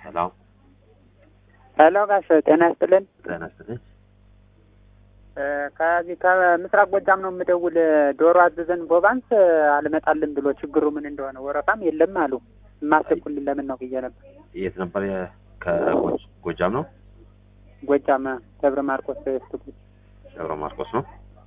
ሄሎ ሄሎ ጋሽ ጤና ይስጥልን። ጤና ይስጥልኝ። እ ከዚህ ከምስራቅ ጎጃም ነው የምደውል። ዶሮ አዘዘን ቦባንስ አልመጣልን ብሎ ችግሩ ምን እንደሆነ ወረፋም የለም አሉ። የማትልኩልን ለምን ነው ብዬ ነበር። የት ነበር? የ- ከጎጃም ነው ጎጃም ደብረ ማርቆስ ስትኩ ደብረ ማርቆስ ነው።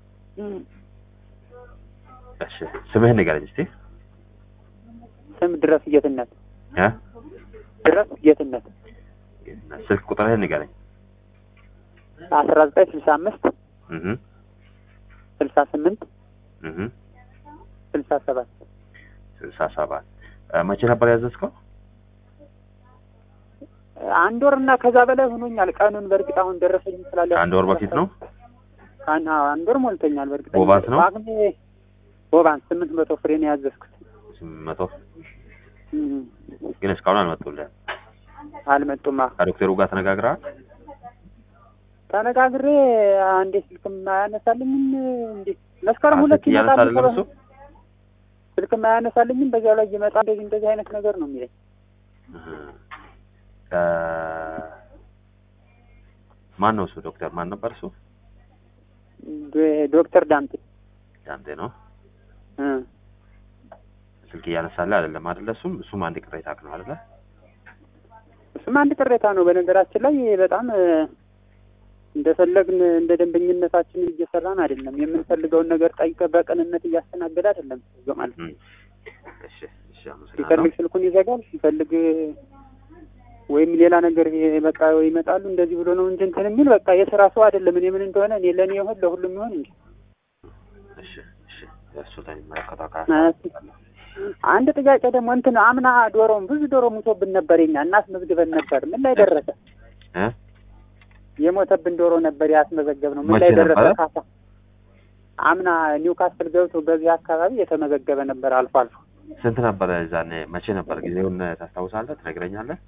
እሺ ስምህን ንገረኝ እስቲ። ስም ድረስ ጌትነት እ? ድረስ ጌትነት ስልክ ቁጥርህን ንገረኝ። አስራ ዘጠኝ ስልሳ አምስት እህ ስልሳ ስምንት እህ ስልሳ ሰባት ስልሳ ሰባት መቼ ነበር ያዘዝከው? አንድ ወር እና ከዛ በላይ ሆኖኛል። ቀኑን በእርግጥ አሁን ደረሰኝ ስላለ ከአንድ ወር በፊት ነው። አን- አዎ፣ አንድ ወር ሞልቶኛል። በእርግጥ ቦባንስ ነው? ዋግሜ ቦባንስ ስምንት መቶ ፍሬ ነው ያዘዝኩት። ስምንት መቶ እም፣ ግን እስካሁን አልመጡልህም። አልመጡማ። ከዶክተሩ ጋር ተነጋግረሃል? ተነጋግሬ አንዴ ስልክም አያነሳልኝም። እንዴ መስከረም ስልክ ሁለት እያነሳ ይመጣል አይደለም እሱ? ስልክም አያነሳልኝም። በዚያው ላይ ይመጣ እንደዚህ እንደዚህ አይነት ነገር ነው የሚለኝ። እህ እ ማን ነው እሱ? ዶክተር ማን ነበር እሱ? ዶ- ዶክተር ዳምጤ ዳምጤ ነው። እ ስልክ እያነሳልህ አይደለም አይደለ? እሱም እሱም አንድ ቅሬታ ነው አይደለ? እሱም አንድ ቅሬታ ነው። በነገራችን ላይ በጣም እ፣ እንደፈለግን እንደ ደንበኝነታችን እየሰራን አይደለም። የምንፈልገውን ነገር ጠይቀ በቅንነት እያስተናገደ አይደለም ሰውየው ማለት ነው። እም። እሺ እሺ፣ አመሰግናለሁ። ሲፈልግ ስልኩን ይዘጋል፣ ሲፈልግ ወይም ሌላ ነገር ይሄ በቃ ይመጣሉ እንደዚህ ብሎ ነው እንጂ እንትን የሚል በቃ የስራ ሰው አይደለም። እኔ ምን እንደሆነ እኔ ለእኔ ይሆን ለሁሉም ይሆን እንጂ እሺ እሺ፣ እሱ ለሚመለከተው አካል እሺ። አንድ ጥያቄ ደግሞ እንትን አምና ዶሮም ብዙ ዶሮ ሙቶብን ነበር የኛ እናስመዝግበን ነበር። ምን ላይ ደረሰ? እ የሞተብን ዶሮ ነበር ያስመዘገብ ነው። ምን መቼ ላይ ደረሰ? ነበረ? ካሳ አምና ኒውካስትል ገብቶ በዚህ አካባቢ የተመዘገበ ነበር አልፎ አልፎ። ስንት ነበረ ዛኔ? መቼ ነበር? ጊዜውን ታስታውሳለህ? ትነግረኛለህ?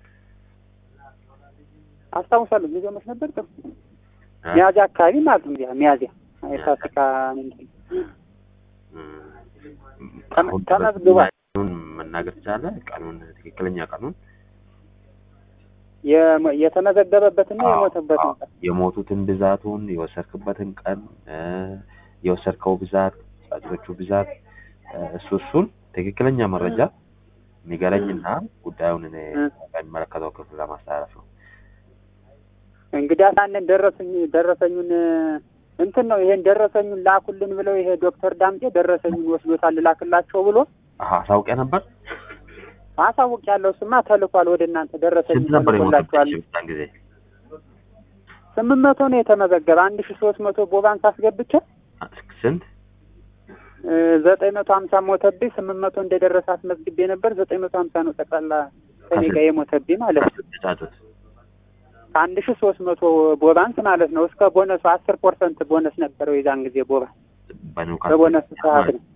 አስታውሳለሁ። ጊዜው መች ነበር? ጥሩ እ? ሚያዚያ አካባቢ ማለት ነው። ሚያ- ሚያዚያ የፋሲካ እንትን እም፣ ተመ- አሁን ተመዝግቧል። ቀኑን መናገር ትችላለህ? ቀኑን ትክክለኛ ቀኑን የሞ- የተመዘገበበትና አዎ፣ የሞተበትን አዎ። የሞቱትን ብዛቱን የወሰድክበትን ቀን እ፣ የወሰድከው ብዛት ጫጩቶቹ ብዛት እ፣ እሱ እሱን ትክክለኛ መረጃ ንገረኝና ጉዳዩን እኔ እ። በሚመለከተው ክፍል ለማስተላለፍ ነው። እንግዲህ ያንን ደረሰኝ ደረሰኙን እንትን ነው ይሄን ደረሰኙን ላኩልን ብለው ይሄ ዶክተር ዳምጤ ደረሰኙን ወስዶታል ላክላቸው ብሎ አሀ አሳውቂያ ነበር። አሳውቅ ያለው ስማ ተልኳል ወደ እናንተ ደረሰኝ ስንት ነበር ተልኮላችኋል። የሞቱት በዛን ጊዜ? ስምንት መቶ ነው የተመዘገበ አንድ ሺ ሶስት መቶ ቦባንስ አስገብቼ ስንት? እ፣ ዘጠኝ መቶ ሀምሳ ሞተብኝ ስምንት መቶ እንደደረሰ አስመዝግቤ ነበር ዘጠኝ መቶ ሀምሳ ነው ጠቅላላ ከኔ ጋር የሞተብኝ ማለት ነው ጫጩት ከአንድ ሺ ሶስት መቶ ቦባንስ ማለት ነው እስከ ቦነሱ አስር ፐርሰንት ቦነስ ነበረው የዛን ጊዜ ቦባንስ በኒውካስል በቦነስ ሰዓት ነው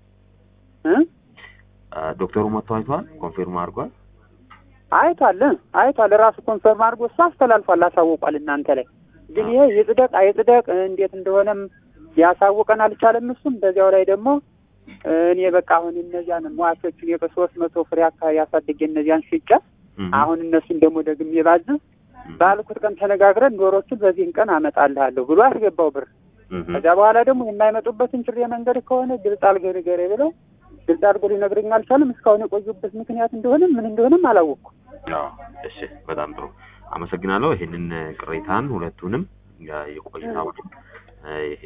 እ አ፣ ዶክተሩ መጥቶ አይቷል፣ ኮንፊርም አድርጓል። አይቷል እ አይቷል ራሱ ኮንፈርም አድርጎ እሱ አስተላልፏል አሳውቋል እናንተ ላይ ግን ይሄ ይጽደቅ አይጽደቅ እንዴት እንደሆነም ሊያሳውቀን አልቻለም እሱም በዚያው ላይ ደግሞ እኔ በቃ አሁን እነዚያን ሟቾቹን የሶስት መቶ ፍሬ አካባቢ ያሳድጌ እነዚያን ሽጬ እም፣ አሁን እነሱን ደግሞ ደግሜ ባዝ እም፣ ባልኩት ቀን ተነጋግረን ዶሮቹን በዚህን ቀን አመጣልሃለሁ ብሎ አስገባው ብር እም፣ ከዚያ በኋላ ደግሞ የማይመጡበትን ጭሬ መንገድ ከሆነ ግልጽ አድርገህ ንገረኝ ብለው ግልጽ አድርጎ ሊነግረኝ አልቻለም እስካሁን የቆዩበት ምክንያት እንደሆነ ምን እንደሆነም አላወቅኩም አዎ፣ እሺ፣ በጣም ጥሩ አመሰግናለሁ። ይህንን ቅሬታን ሁለቱንም ያ- የቆይታውን እ፣ ይሄ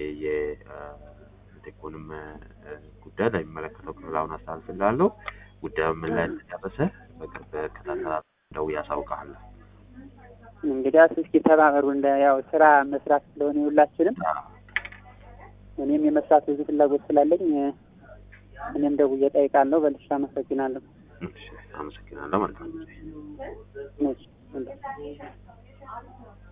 የቴኮንም ጉዳይ ለሚመለከተው ክፍል አሁን አስተላልፍልሃለሁ። ጉዳዩ ምን ላይ እንደደረሰ በቅርብ ከታተላ ደውዬ አሳውቅሃለሁ። እንግዲህ እስኪ ተባበሩ እንደ ያው ስራ መስራት ስለሆነ ሁላችንም አዎ፣ እኔም የመስራት ብዙ ፍላጎት ስላለኝ እ፣ እኔም ደውዬ እጠይቃለሁ በልሻ አመሰግናለሁ እሺ፣ አመሰግናለሁ። መልካም ጊዜ። እሺ።